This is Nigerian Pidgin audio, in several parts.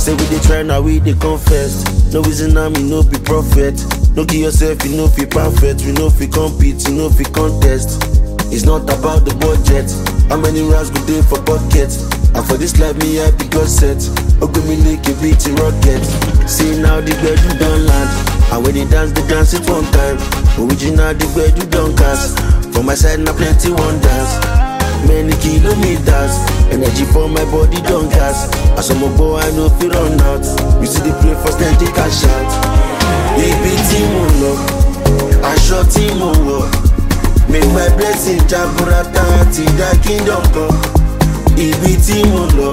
Say we dey try now we dey confess. No reason I'm no be prophet. No give yourself you know fi perfect. We know fi compete, you know fi contest. It's not about the budget. How many rounds go dey for pocket? And for this life me I be God set. Ogbemi like a beat rocket. See now the gbedu don land. And when they dance, they dance it one time. Original the gbedu don cast. For my side na plenty wonders. Many kilometers, energy for my body don't gas. As I'm a boy, I know fi run out. You see the play for steady cash out. Ibi tí mo lọ, aṣọ tí mo wọ̀. Make my blessing jaburata ti dá kingdom kan. Ibi tí mo lọ,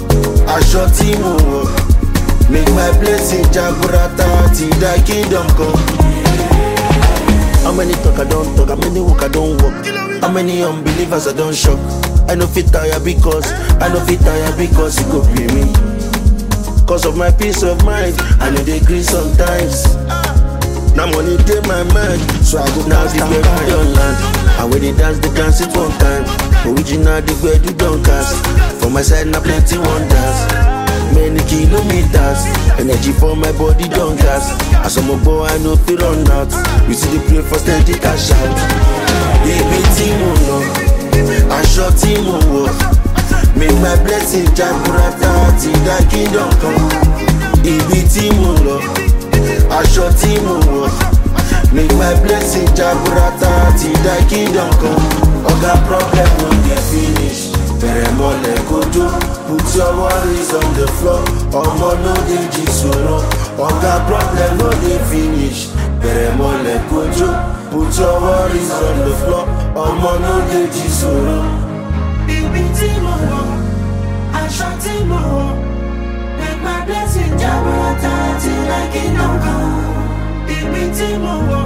aṣọ tí mo wọ̀. Make my blessing jaburata ti dá kingdom kan. How many talk I don't talk? How many walk I don't walk? How many unbelievers I don't shock? I know fit tire because I know fit tire because it go pay me. Cause of my peace of mind, I know they gree sometimes. Now money take my mind, so I go now the way we don't land. And when they dance, they dance it one time. Original the way you don't cast. For my side, now plenty wonders. Many kilometers, energy for my body don't gas. As I'm a boy, I know fi run out. You see the play for steady cash out. Ibi tí mo lọ, aṣọ tí mo wọ̀. Make my blessing jaburata ti dá kingdom kan. Ibi tí mo lọ, aṣọ tí mo wọ̀. Make my blessing jaburata ti dá kingdom kan. Oga problem no dey finish. Bẹ̀rẹ̀ mọ́lẹ̀ kojú, put your worries on the floor. Ọmọ no dey jí sọ̀rọ̀. Oga problem no dey finish. Bẹ̀rẹ̀ mọ́lẹ̀ kojú, put your worries on the floor. Ọmọ no dey jí sọ̀rọ̀. Ibi tí mo wọ̀, aṣọ tí mo wọ̀, make my blessing jaburata till I kingdom come. Ibi tí mo wọ̀,